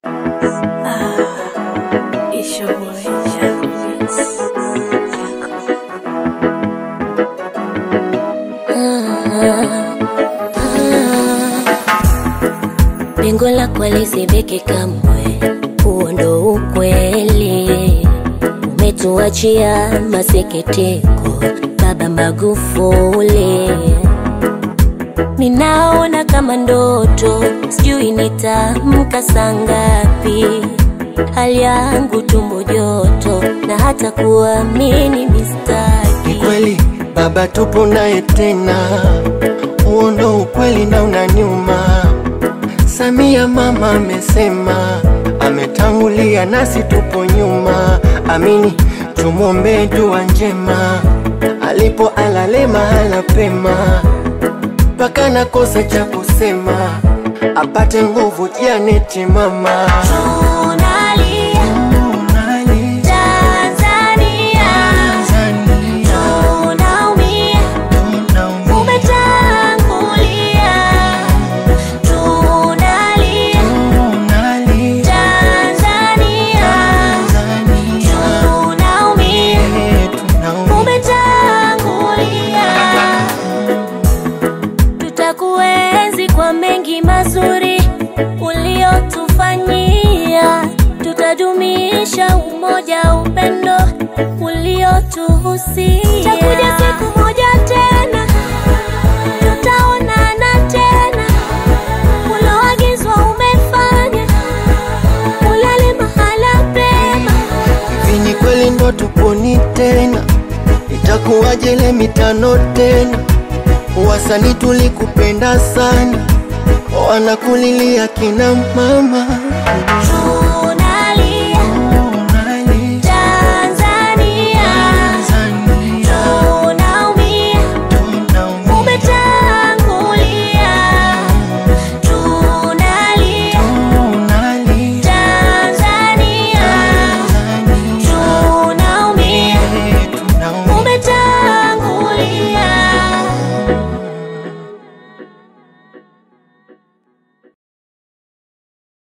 It's your boy, Jaco Beats. Lengo lako lisibiki kamwe, huo ndo ukweli. Umetuachia masikitiko, Baba Magufuli. Ninaona kama ndoto, sijui nitamka saa ngapi. Hali yangu tumbo joto, na hata kuamini mistaki. Ni kweli baba, tupo naye tena, huo ndo ukweli na unaniuma. Samia mama amesema, ametangulia nasi tupo nyuma. Amini, tumwombee dua njema, alipo alale mahala pema, mpaka nakosa cha kusema, apate nguvu Janeti mama. Tunalia Tanzania, tunaumia, umetangulia. Tunalia Tanzania, tunaumia, umetangulia. Tutakuenzi kwa mengi mazuri uliotufanyia, tutadumisha umoja, upendo uliotuhusia. Takuja siku moja tena, tutaonana tena, uloagizwa umefanya, ulale mahala pema. Hivi ni kweli ndo tuponi tena? Itakuwaje ile mitano tena? Wasanii tulikupenda sana, wanakulilia kina mama.